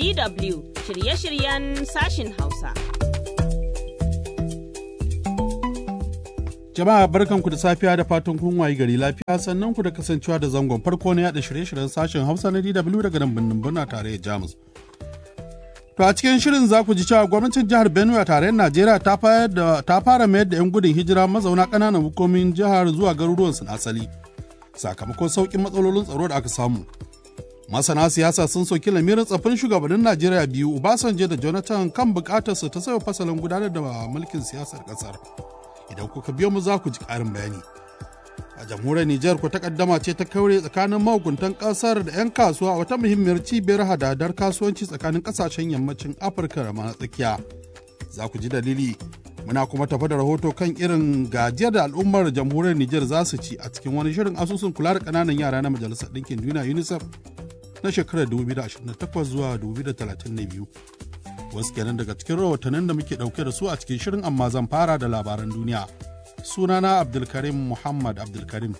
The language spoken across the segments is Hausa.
DW shirye-shiryen sashin Hausa. Jama'a barkanku da safiya da fatan kun wayi gari lafiya sannan ku da kasancewa da zangon farko na yada shirye-shiryen sashen Hausa na DW daga nan birnin Buna tare da Jamus. To a cikin shirin za ku ji cewa gwamnatin jihar Benue a tarayyar Najeriya ta fara mayar da 'yan gudun hijira mazauna ƙananan hukumomin jihar zuwa garuruwansu na asali sakamakon sauƙin matsalolin tsaro da aka samu. Masana siyasa sun soki lamirin tsafin shugabannin Najeriya biyu Obasanjo da Jonathan kan buƙatar su ta sauya fasalin gudanar da mulkin siyasar ƙasar. Idan kuka biyo mu za ku ji ƙarin bayani. a jamhuriyar Nijar ko takaddama ce ta kaure tsakanin mahukuntan kasar da 'yan kasuwa a wata muhimmiyar cibiyar hadadar kasuwanci tsakanin kasashen yammacin Afirka da ma tsakiya. Za ku ji dalili muna kuma tafa da rahoto kan irin gajiyar da al'ummar jamhuriyar Nijar za su ci a cikin wani shirin asusun kula da ƙananan yara na Majalisar Ɗinkin Duniya UNICEF na shekarar 2028 zuwa 2032. Wasu kenan daga cikin rahotannin da muke ɗauke da su a cikin shirin amma zan fara da labaran duniya. sunana Abdulkarim Muhammad Abdulkarim.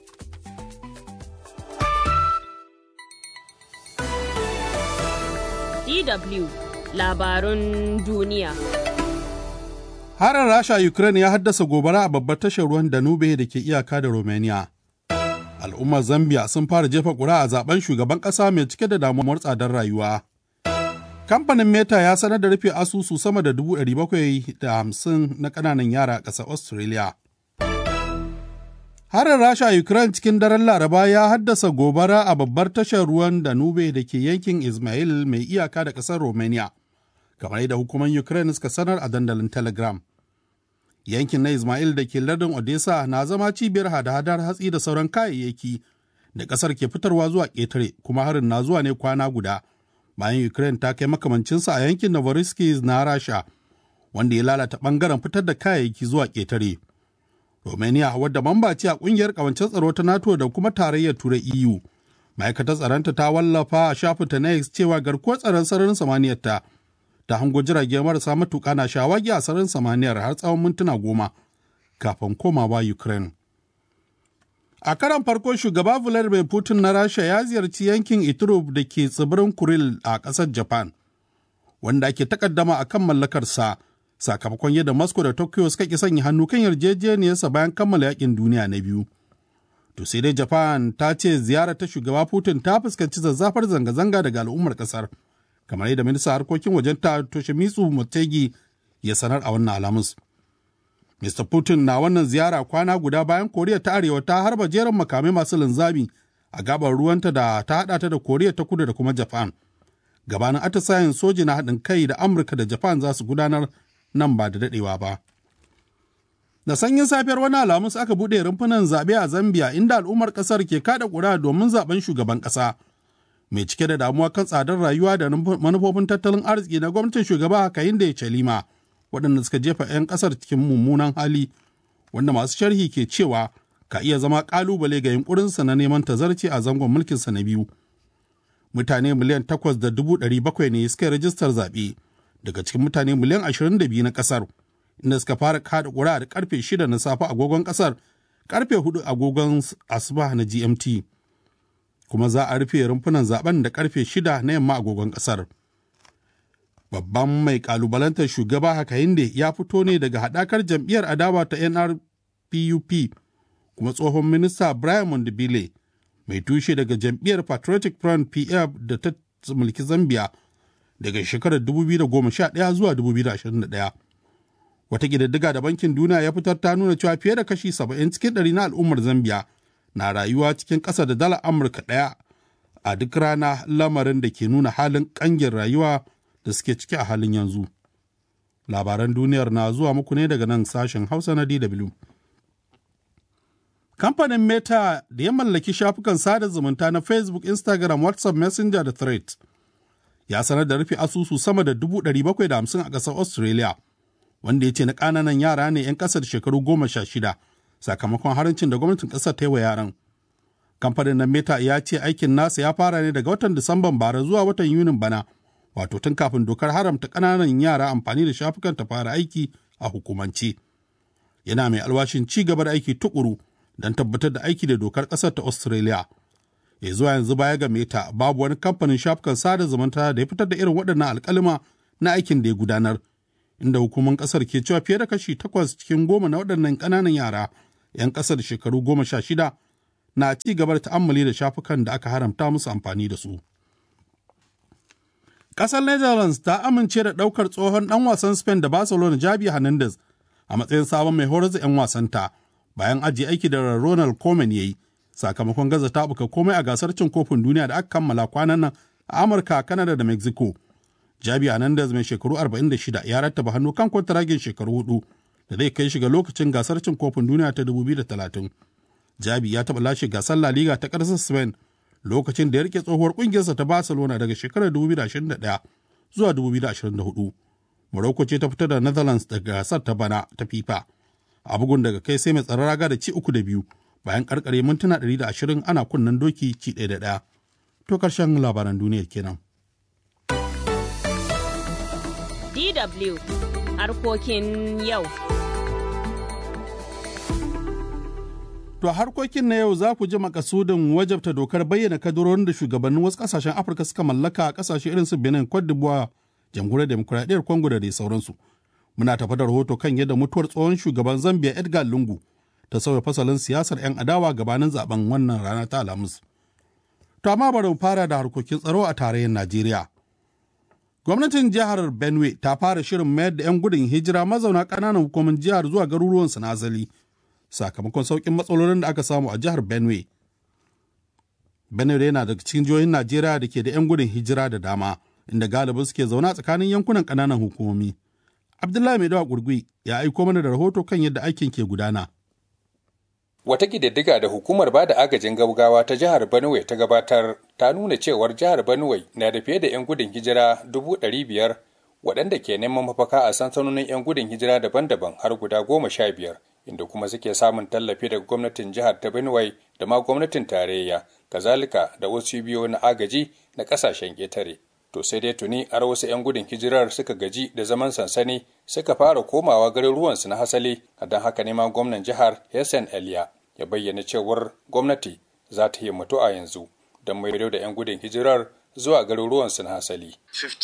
DW labarun duniya. Harin Rasha Ukraine ya haddasa gobara a babbar tashar ruwan Danube da ke iyaka da Romania. Al'ummar Zambia sun fara jefa ƙura a zaben shugaban ƙasa mai cike da damuwar tsadar rayuwa. Kamfanin Meta ya sanar da rufe asusu sama da 750 na ƙananan yara a ƙasar Australia. Harin Rasha a Ukraine cikin daren Laraba ya haddasa gobara a babbar tashar ruwan Danube da ke yankin Ismail mai iyaka da ƙasar Romania, kamar yadda hukumar Ukraine suka sanar a dandalin Telegram. Yankin na Ismail da ke lardin Odessa na zama cibiyar hada-hadar hatsi da sauran kayayyaki da ƙasar ke fitarwa zuwa ƙetare, kuma harin na zuwa ne kwana guda bayan Ukraine ta kai makamancinsa a yankin Novorossiysk na Rasha, wanda ya lalata ɓangaren fitar da kayayyaki zuwa ƙetare. Romania wadda mamba ce a kungiyar kawancen tsaro ta NATO da kuma tarayyar Turai EU. Ma'aikatar tsaronta ta wallafa a shafinta na X cewa garkuwar tsaron sararin samaniyar ta ta hango jirage marasa matuƙa na shawagi a sararin samaniyar har tsawon mintuna goma kafin komawa Ukraine. A karan farko shugaba Vladimir Putin na Rasha ya ziyarci yankin Iturub da ke tsibirin Kuril a ƙasar Japan, wanda ake takaddama a kan mallakarsa. sakamakon yadda Moscow da Tokyo suka ki sanya hannu kan yarjejeniyarsa bayan kammala yakin duniya na biyu. To sai dai Japan ta ce ziyarar ta shugaba Putin ta fuskanci zazzafar zanga-zanga daga al'ummar kasar, kamar yadda minista harkokin wajen ta Toshimitsu Motegi ya sanar a wannan alamus. Mr. Putin na wannan ziyara kwana guda bayan Koriya ta Arewa ta harba jerin makamai masu linzami a gabar ruwanta da ta haɗa ta da Koriya ta Kudu da kuma Japan. Gabanin atisayen soji na haɗin kai da Amurka da Japan za su gudanar nan ba da daɗewa ba. Da sanyin safiyar wani alamus aka buɗe rumfunan zaɓe a Zambia inda al'ummar ƙasar ke kaɗa ƙuri'a domin zaɓen shugaban ƙasa. Mai cike da damuwa kan tsadar rayuwa da manufofin tattalin arziki na gwamnatin shugaba Hakainde Chalima waɗanda suka jefa 'yan ƙasar cikin mummunan hali wanda masu sharhi ke cewa ka iya zama ƙalubale ga yunƙurinsa na neman tazarci a zangon mulkinsa na biyu. Mutane miliyan takwas da dubu ɗari bakwai ne suka yi rajistar zaɓe. daga cikin mutane miliyan 22 na kasar inda suka fara kada ƙuri'a da karfe 6 na safe agogon kasar karfe 4 agogon asuba na gmt kuma za a rufe rumfunan zaben da karfe 6 na yamma agogon kasar babban mai kalubalantar shugaba Hakainde ya fito ne daga haɗakar jam'iyyar adawa ta nrpup kuma tsohon minista brian mondibile mai tushe daga jam'iyyar patriotic front pf da ta mulki zambia daga shekarar 2011 zuwa 2021. Wata ƙididdiga da Bankin Duniya ya fitar ta nuna cewa fiye da kashi 70 cikin ɗari na al'ummar Zambiya na rayuwa cikin ƙasa da dala Amurka ɗaya a duk rana lamarin da ke nuna halin ƙangin rayuwa da suke ciki a halin yanzu. Labaran duniyar na zuwa muku ne daga nan sashen Hausa na DW. Kamfanin Meta da ya mallaki shafukan sada zumunta na Facebook, Instagram, WhatsApp, Messenger da Threads ya sanar da rufe asusu sama da 750 a ƙasar Australia, wanda ya ce na ƙananan yara ne 'yan ƙasar shekaru goma sha shida sakamakon harancin da gwamnatin ƙasar ta yi wa yaran. Kamfanin na Meta ya ce aikin nasa ya fara ne daga watan Disamban bara zuwa watan Yunin bana, wato tun kafin dokar haramta ƙananan yara amfani da shafukan ta fara aiki a hukumance. Yana mai alwashin ci gaba da aiki tukuru don tabbatar da aiki da dokar ƙasar ta Australia. ya zuwa yanzu baya ga meta babu wani kamfanin shafukan sada zumunta da ya fitar da irin waɗannan alkalima na aikin da ya gudanar inda hukumar ƙasar ke cewa fiye da kashi takwas cikin goma na waɗannan ƙananan yara 'yan ƙasar shekaru goma sha shida na ci gaba da ta'ammali da shafukan da aka haramta musu amfani da su. Ƙasar Netherlands ta amince da ɗaukar tsohon ɗan wasan Spain da Barcelona Javi Hernandez a matsayin sabon mai horar da 'yan wasanta bayan ajiye aiki da Ronald Koeman ya yi sakamakon gaza taɓuka komai a gasar cin kofin duniya da aka kammala kwanan nan a Amurka, Canada da Mexico. Javi Hernandez mai shekaru 46 ya rattaba hannu kan kwantaragin shekaru hudu da zai kai shiga lokacin gasar cin kofin duniya ta 2030. Jabi ya taɓa lashe gasar La Liga ta ƙasar Spain lokacin da ya rike tsohuwar ƙungiyarsa ta Barcelona daga shekarar 2021 zuwa 2024. Morocco ce ta fitar da Netherlands daga gasar ta bana ta FIFA. A bugun daga kai sai mai tsaron raga da ci uku da biyu bayan karkare mintuna 120 ana kunnen doki ci ɗaya da ɗaya. To ƙarshen labaran duniyar kenan. DW harkokin yau. To a harkokin na yau za ku ji makasudin wajabta dokar bayyana kadurorin da shugabannin wasu kasashen Afirka suka mallaka a kasashe irin su Benin, Cote d'Ivoire, Jamhuriyar Demokuraɗiyyar Congo da dai sauransu. Muna tafa da rahoto kan yadda mutuwar tsohon shugaban Zambia Edgar Lungu ta sauya fasalin siyasar 'yan adawa gabanin zaben wannan rana ta Alhamis. To amma bari mu fara da harkokin tsaro a tarayyar Najeriya. Gwamnatin jihar Benue ta fara shirin mayar da 'yan gudun hijira mazauna ƙananan hukumin jihar zuwa garuruwansu na asali. sakamakon sauƙin matsalolin da aka samu a jihar Benue. Benue yana daga cikin jihohin Najeriya da ke da 'yan gudun hijira da dama, inda galibi suke zaune a tsakanin yankunan ƙananan hukumomi. Abdullahi Mai Dawa Gurgui ya aiko mana da rahoto kan yadda aikin ke gudana. Wata ƙididdiga da hukumar ba da agajin gaugawa ta jihar Benue ta gabatar ta nuna cewar jihar Benue na da fiye da 'yan gudun hijira dubu ɗari biyar waɗanda ke neman mafaka a sansanonin 'yan gudun hijira daban-daban har guda goma sha biyar. inda kuma suke samun tallafi daga gwamnatin jihar ta Benue da ma gwamnatin tarayya, kazalika da wasu biyo na agaji na kasashen ƙetare. To sai dai tuni har wasu 'yan gudun hijirar suka gaji da zaman sansani suka fara komawa garuruwansu na hasali, don haka ne ma gwamnan jihar Hessen Eliya ya bayyana cewar gwamnati za ta himmatu a yanzu don maido da 'yan gudun hijirar zuwa garuruwansu na hasali.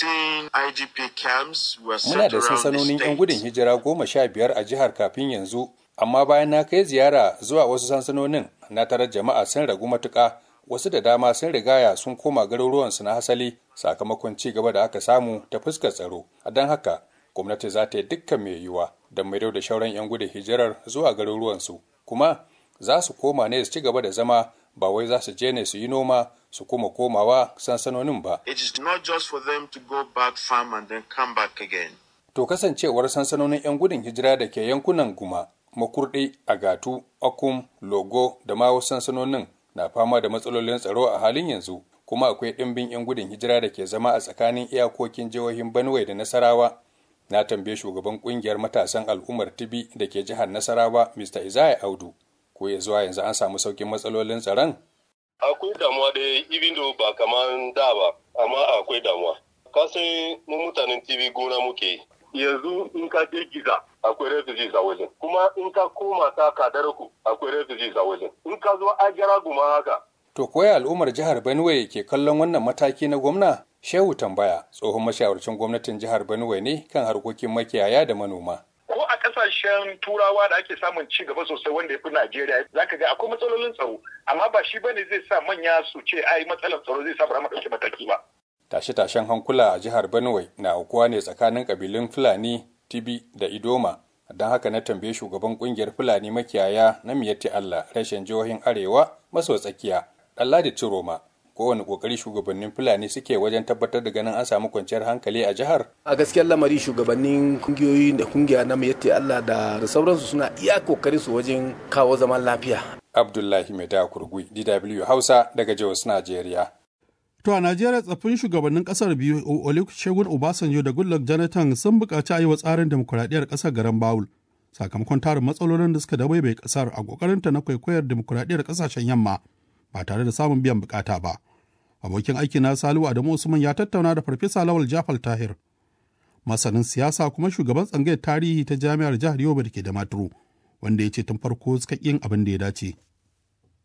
Muna da sansanonin 'yan gudun hijira goma sha biyar a jihar kafin yanzu amma bayan na kai ziyara zuwa wasu sansanonin na tarar jama'a sun ragu matuƙa wasu da dama sun rigaya sun koma garuruwansu na hasali sakamakon ci gaba da aka samu ta fuskar tsaro a don haka gwamnati za ta yi dukkan mai yiwuwa don maido da shauran 'yan gudun hijirar zuwa garuruwansu kuma za su koma ne su ci gaba da zama ba wai za su je ne su yi noma su kuma komawa sansanonin ba. It is not just for them to go back farm and then come back again. To kasancewar sansanonin 'yan gudun hijira da ke yankunan Guma, Makurdi, Agatu, Akum, Logo da ma wasu sansanonin na fama da matsalolin tsaro a halin yanzu, kuma akwai ɗimbin 'yan gudun hijira da ke zama a tsakanin iyakokin jihohin Benue da Nasarawa. Na tambaye shugaban kungiyar matasan al'ummar Tibi da ke jihar Nasarawa, Mr. Isaiah Audu, ko ya zuwa yanzu an samu saukin matsalolin tsaron? Akwai damuwa da even though ba kamar da ba, amma akwai damuwa. Kasan mu mutanen TV gona muke yanzu in ka je giza akwai refugees a wajen kuma in ka koma ta kadarku akwai refugees a wajen in ka zo agara guma haka To koya al'ummar jihar Benue ke kallon wannan mataki na gwamna? Shehu tambaya tsohon mashawarcin gwamnatin jihar Benue ne kan harkokin makiyaya da manoma. ko a kasashen turawa da ake samun ci gaba sosai wanda ya fi Najeriya zaka ga akwai matsalolin tsaro amma ba shi bane zai sa manya su ce ai matsalar tsaro zai sa ba mu dauki mataki ba Tashe-tashen hankula a jihar Benue na aukuwa ne tsakanin kabilun Fulani, Tibi da Idoma. Don haka na tambaye shugaban kungiyar Fulani makiyaya na Miyatti Allah rashin jihohin Arewa maso tsakiya, Ɗanladi Ciroma. Kowane ƙoƙari shugabannin Fulani suke wajen tabbatar da ganin an samu kwanciyar hankali a jihar. a gaskiyar lamari shugabannin kungiyoyi da kungiya na yatti Allah da sauransu suna iya kokarin su wajen kawo zaman lafiya Abdullahi Maida Kurgui, DW Hausa daga Jos, Najeriya. To a Najeriya tsaffin shugabannin kasar biyu Olusegun Obasanjo da Goodluck Jonathan sun buƙaci a yi wa tsarin demokuraɗiyyar ƙasar garan Bawul sakamakon tarin matsalolin da suka dabaibai ƙasar a ƙoƙarinta na kwaikwayar demokuraɗiyyar ƙasashen yamma ba tare da samun biyan buƙata ba. Abokin aiki na Salihu Adamu Usman ya tattauna da Farfesa Lawal Jafal Tahir, masanin siyasa kuma shugaban tsangayar tarihi ta jami'ar jihar Yobe da ke da Maturu, wanda ya ce tun farko suka yin abin da ya dace. To,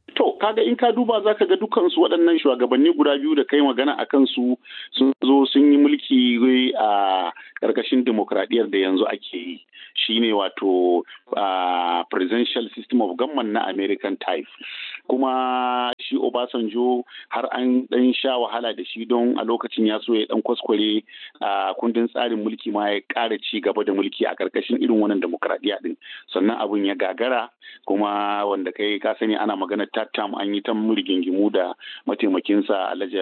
kaga in ka duba za ka ga dukansu waɗannan shugabanni guda biyu da kai magana a kansu sun zo sun yi mulki a ƙarƙashin demokradiyyar da yanzu ake yi shine wato presidential system of government na american type kuma shi obasanjo har an ɗan sha wahala da shi don a lokacin ya so ya ɗan kwaskware a kundin tsarin mulki ma ya ƙara ci gaba da mulki a ƙarƙashin irin wannan demokradiyya din sannan abun ya gagara kuma wanda kai ka sani ana maganar tattam an yi ta rigingimu da mataimakinsa alhaji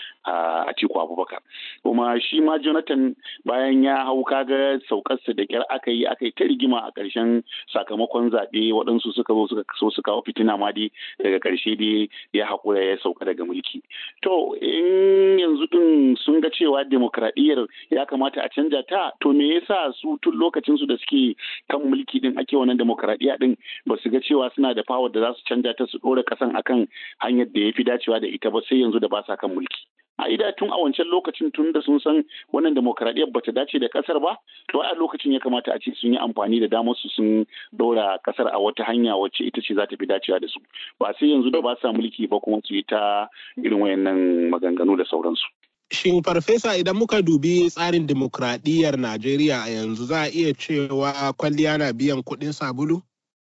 atiku abubakar kuma shi ma jonathan bayan ya hau kaga saukarsa da kyar aka yi aka yi ta rigima a ƙarshen sakamakon zaɓe waɗansu suka zo suka so su kawo fitina ma dai daga ƙarshe dai ya haƙura ya sauka daga mulki to in yanzu din sun ga cewa demokradiyyar ya kamata a canja ta to me yasa su tun lokacin su da suke kan mulki din ake wannan demokradiyya din ba su ga cewa suna da power da za su canja ta su ɗora ƙasan akan hanyar da ya fi dacewa da ita ba sai yanzu da ba sa kan mulki a ida tun a wancan lokacin tun da sun san wannan demokradiyyar bata dace da kasar ba to a lokacin ya kamata a ce sun yi amfani da damar su sun dora kasar a wata hanya wacce ita ce za ta fi dacewa da su ba sai yanzu da ba sa mulki ba kuma su yi ta irin wayannan maganganu da sauransu Shin farfesa idan muka dubi tsarin demokradiyyar Najeriya a yanzu za a iya cewa kwalliya na biyan kuɗin sabulu?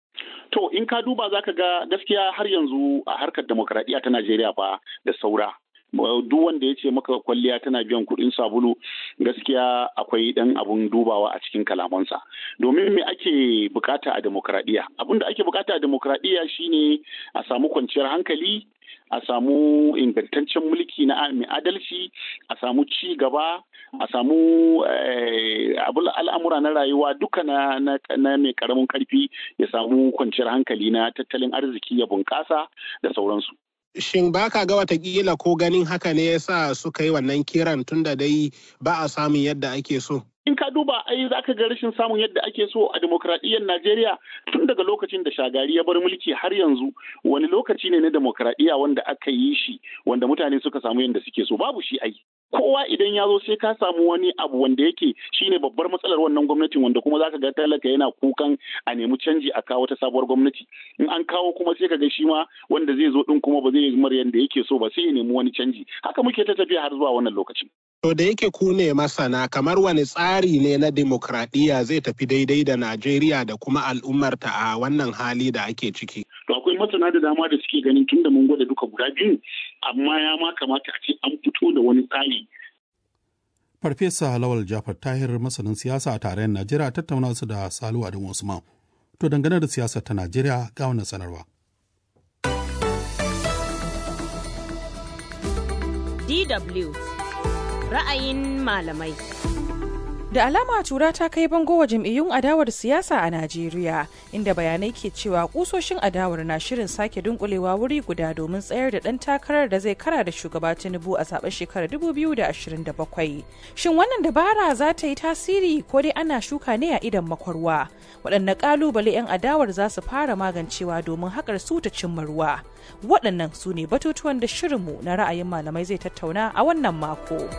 To in ka duba za ka ga gaskiya har yanzu a harkar demokradiyya ta Najeriya fa da saura. duk wanda ya ce maka kwalliya tana biyan kuɗin sabulu gaskiya akwai ɗan abun dubawa a cikin kalamansa domin me ake bukata a demokradiyya abin da ake bukata a demokradiyya shine a samu kwanciyar hankali a samu ingantaccen mulki na mai adalci a samu ci gaba a samu al'amura na rayuwa duka na mai karamin karfi ya samu kwanciyar hankali na tattalin arziki ya bunƙasa da sauransu Shin ba ka ga watakila ko ganin haka ne yasa suka yi wannan kiran tunda dai ba a samun yadda ake so? In ka duba ai za ka ga rashin samun yadda ake so a demokradiyyar Najeriya tun daga lokacin da shagari ya bar mulki har yanzu wani lokaci ne na demokradiyya wanda aka yi shi wanda mutane suka samu yadda suke so babu shi ai. kowa idan ya zo sai ka samu wani abu wanda yake shine babbar matsalar wannan gwamnatin wanda kuma zaka ga talaka yana kukan a nemi canji a kawo ta sabuwar gwamnati in an kawo kuma sai ka ga shi ma wanda zai zo din kuma ba zai yi mar yanda yake so ba sai ya nemi wani canji haka muke ta tafiya har zuwa wannan lokacin To da yake ku ne masana kamar wani tsari ne na demokradiyya zai tafi daidai da Najeriya da kuma al'ummarta a wannan hali da ake ciki. To akwai masana da dama da suke ganin tun da mun gwada duka guda biyu amma ya ma kamata a ce an fito da wani tsari. Farfesa Lawal Jafar Tahir masanin siyasa a tarayyar Najeriya tattauna su da Salu Adamu Usman. To dangane da siyasar ta Najeriya ga wannan sanarwa. DW ra'ayin malamai. Da alama tura ta kai bango wa jam'iyyun adawar siyasa a Najeriya, inda bayanai ke cewa kusoshin adawar na shirin sake dunkulewa wuri guda domin tsayar da ɗan takarar da zai kara da shugaba Tinubu a zaben shekarar 2027. Shin wannan dabara za ta yi tasiri ko dai ana shuka ne a idan makwarwa? Waɗanne ƙalubale 'yan adawar za su fara magancewa domin haƙar su ta cimma ruwa? Waɗannan su ne batutuwan da shirinmu na ra'ayin malamai zai tattauna a wannan mako.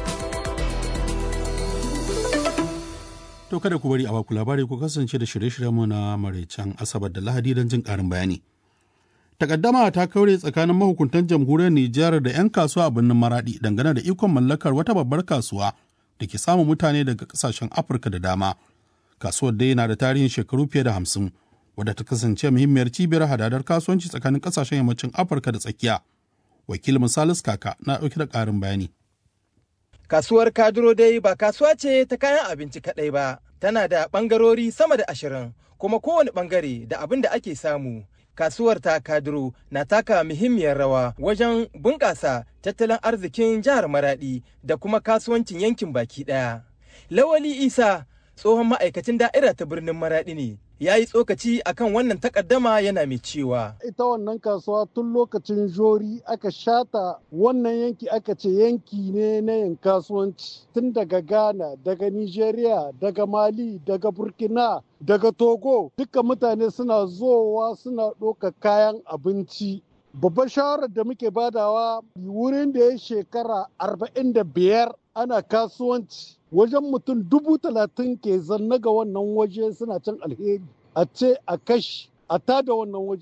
To kada ku bari a baku labari ku kasance da shirye-shiryenmu na maraicen Asabar da Lahadi don jin ƙarin bayani. Takaddama ta kaure tsakanin mahukuntan jamhuriyar Nijar da 'yan kasuwa a birnin Maradi dangane da ikon mallakar wata babbar kasuwa da ke samun mutane daga kasashen Afirka da dama. Kasuwar dai na da tarihin shekaru fiye da hamsin, wadda ta kasance muhimmiyar cibiyar hadadar kasuwanci tsakanin kasashen yammacin Afirka da tsakiya. Wakilin Salisu Kaka na ɗauki da ƙarin bayani. Kasuwar Kaduro dai ba kasuwa ce ta kayan abinci kaɗai ba, tana da ɓangarori sama da ashirin, kuma kowane ɓangare da abin da ake samu. Kasuwar ta Kaduro na taka muhimmiyar rawa wajen bunƙasa tattalin arzikin jihar Maraɗi da kuma kasuwancin yankin baki ɗaya. Lawali Isa tsohon ma'aikacin da'ira ta birnin Maraɗi ne. ya yi tsokaci akan wannan takaddama yana mai cewa. Ita wannan kasuwa tun lokacin jori aka shata wannan yanki aka ce yanki ne na yin kasuwanci tun daga Ghana, daga Nigeria, daga Mali, daga Burkina, daga Togo. Duka mutane suna zowa suna ɗauka kayan abinci. Babbar shawarar da muke badawa wurin da ya shekara arba'in da biyar ana kasuwanci wajen mutum dubu talatin ke zanna ga wannan waje suna cin alheri a ce a kashi a tada wannan waje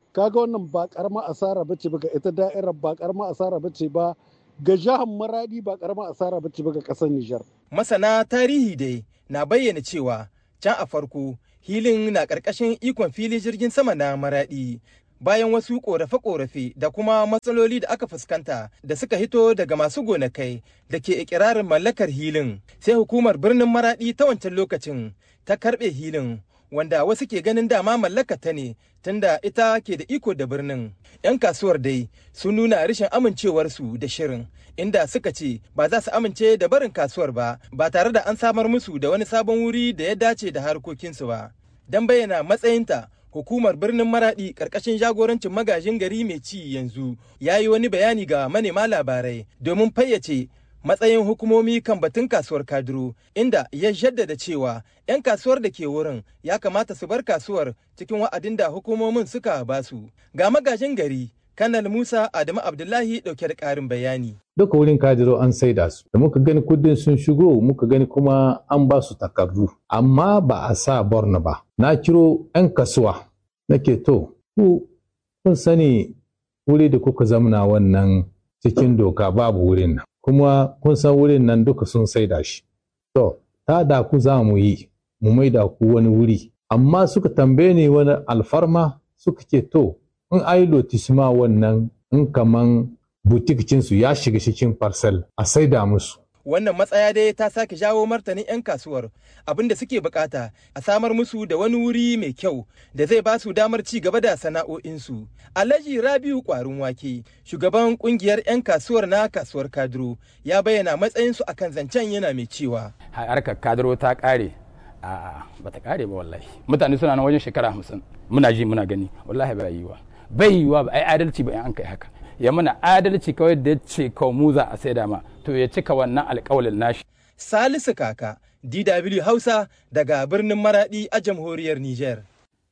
kaga wannan ba karamar asara bace ba ga ita da'irar ba karamar asara bace ba ga jihar maradi ba karamar asara bace ba ga kasar Nijar. Masana tarihi dai na bayyana cewa can a farko hilin na ƙarƙashin ikon fili jirgin sama na maradi bayan wasu ƙorafe-ƙorafe da kuma matsaloli da aka fuskanta da suka hito daga masu gonakai da ke ikirarin mallakar hilin sai hukumar birnin maradi ta wancan lokacin ta karɓe hilin wanda wasu ke ganin dama mallaka ta ne tunda ita ke da iko da birnin. 'Yan kasuwar dai sun nuna rashin amincewarsu da shirin inda suka ce ba za su amince da barin kasuwar ba ba tare da an samar musu da wani sabon wuri da ya dace da harkokinsu ba. Don bayyana matsayinta hukumar birnin maradi karkashin jagorancin magajin gari mai ci yanzu ya yi wani bayani ga manema labarai domin fayyace matsayin hukumomi kan batun kasuwar kaduro inda ya jaddada cewa 'yan kasuwar da ke wurin ya kamata su bar kasuwar cikin wa'adin da hukumomin suka basu ga magajin gari kanal musa adamu abdullahi dauke da karin bayani duka wurin kadiro an saida su da muka gani kudin sun shigo muka gani kuma an ba su takardu amma ba a sa borno ba na kiro 'yan kasuwa nake to ku kun sani wuri da kuka zamna wannan cikin doka babu wurin nan kuma kun san wurin nan duka sun saida shi. To, ta da ku za mu yi, mu mai da ku wani wuri. Amma suka tambaye ni wani alfarma suka ce to, in ai lotisma wannan in kaman butikicinsu ya shiga cikin parcel a saida musu. Wannan matsaya dai ta sake jawo martanin 'yan kasuwar abinda suke bukata a samar musu da wani wuri mai kyau da zai ba su damar ci gaba da sana'o'insu. Alhaji Rabiu Kwarin Wake, shugaban kungiyar 'yan kasuwar na kasuwar Kaduro, ya bayyana matsayinsu akan zancen yana mai cewa. Harkar Kaduro ta kare. A'a, ba ta kare ba wallahi. Mutane suna nan wajen shekara hamsin. Muna ji muna gani. Wallahi bai yiwa. Bai yiwa ba ai adalci ba in an kai haka. Ya mana adalci kawai da ce kawai mu za a saida ma. To ya cika wannan alƙawalin nashi. Salisu Kaka, DW Hausa daga birnin Maradi a jamhuriyar Nijar.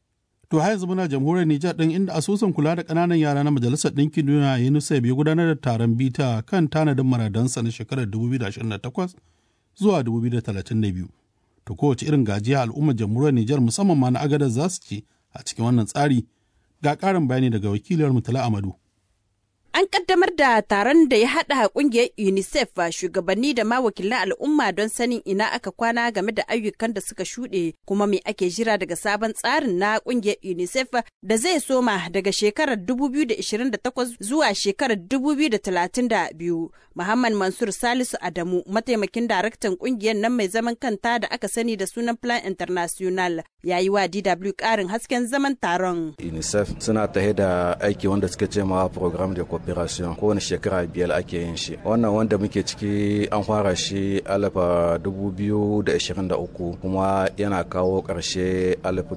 To har yanzu muna jamhuriyar Nijar ɗin inda asusun kula da ƙananan yara na Majalisar Ɗinkin Duniya UNICEF ya gudanar da taron bita kan tanadin maradansa na shekarar 2028 zuwa 2032. To kowace irin gajiya al'ummar jamhuriyar Nijar musamman ma na agadar za su ci a cikin wannan tsari ga ƙarin bayani daga wakiliyar Mutala Amadu. An kaddamar da taron da ya haɗa ƙungiyar UNICEF shugabanni da ma wakilan al'umma don sanin ina aka kwana game da ayyukan da suka shuɗe kuma me ake jira daga sabon tsarin na ƙungiyar UNICEF da zai soma daga shekarar 2028 zuwa shekarar 2032. Muhammad Mansur Salisu Adamu, mataimakin daraktan ƙungiyar nan mai zaman kanta da aka sani da sunan Plan International, ya yi wa DW ƙarin hasken zaman taron. UNICEF suna tahe da aiki wanda suke ce ma program de cooperation kowane shekara biyar ake yin shi wannan wanda muke ciki an fara shi alafa 2023 kuma yana kawo karshe alafa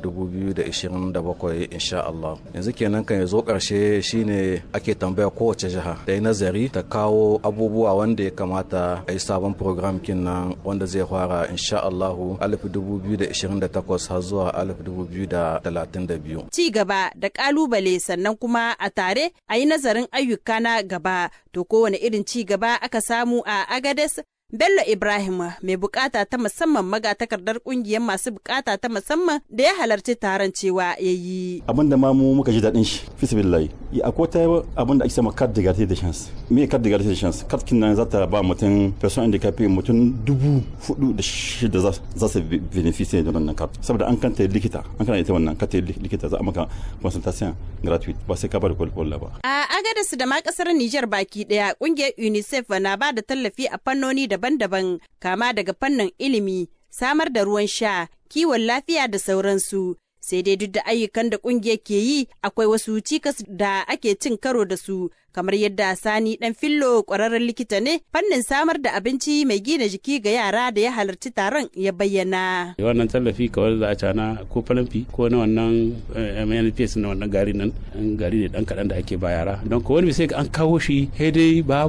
2027 insha Allah yanzu kenan kan ya zo karshe shine ake tambaya kowace jiha da yi nazari ta kawo abubuwa wanda ya kamata a yi sabon program kinnan wanda zai fara insha Allah alafa 2028 har zuwa alafa 2032 ci gaba da kalubale sannan kuma a tare a yi nazarin ayyuka na gaba to kowane irin ci gaba aka samu a agades Bello Ibrahim mai bukata ta musamman magatakardar kungiyar masu bukata ta musamman da ya halarci taron cewa ya yi. Abin da ma mu muka ji daɗin shi fisibillahi. Akwai ta abin da ake sama card de garantie de chance. Me card de garantie de chance? Card kin nan za ta ba mutum person handicapé mutum dubu hudu da shida za su benefice da wannan card. Saboda an kanta likita, an kana ita wannan kanta likita za a maka consultation gratuite ba sai ka bar kwalkwalla ba. A Agadez da ma kasar Nijar baki daya kungiyar UNICEF na ba da tallafi a fannoni da daban-daban kama daga fannin ilimi, samar da ruwan sha, kiwon lafiya da sauransu. Sai dai duk da ayyukan da kungiyar ke yi akwai wasu cikas da ake cin karo da su kamar yadda sani dan fillo kwararren likita ne fannin samar da abinci mai gina jiki ga yara da ya halarci taron ya bayyana. wannan tallafi kawai za a cana ko falamfi ko na wannan mnps na wannan gari nan gari ne dan kaɗan da ake ba yara don ko wani sai an kawo shi dai babu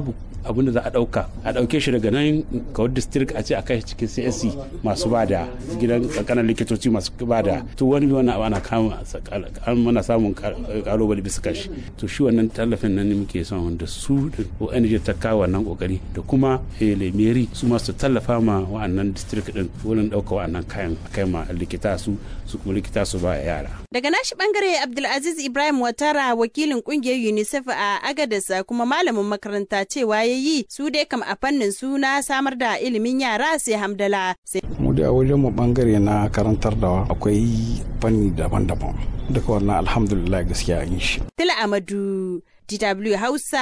abin da za a ɗauka a ɗauke shi daga nan kawai district a ce a kai cikin csc masu ba da gidan kankanan likitoci masu ba da to wani bi wannan ana kama mana samun kalubale bisa kashi to shi wannan tallafin nan ne muke son wanda su ONG ta kawo wannan kokari da kuma lemeri su masu tallafa ma wa'annan district din wurin ɗauka wa'annan kayan kai ma likita su su kuma likita su ba yara daga nashi bangare Abdulaziz Ibrahim Watara wakilin kungiyar UNICEF a Agadasa kuma malamin makaranta cewa ya yi su dai kam a fannin suna samar da ilimin yara sai hamdala. Mu da wajen mu bangare na karantar da akwai fanni daban-daban. Duka wannan alhamdulillah gaskiya an shi. Tila Amadu, DW Hausa.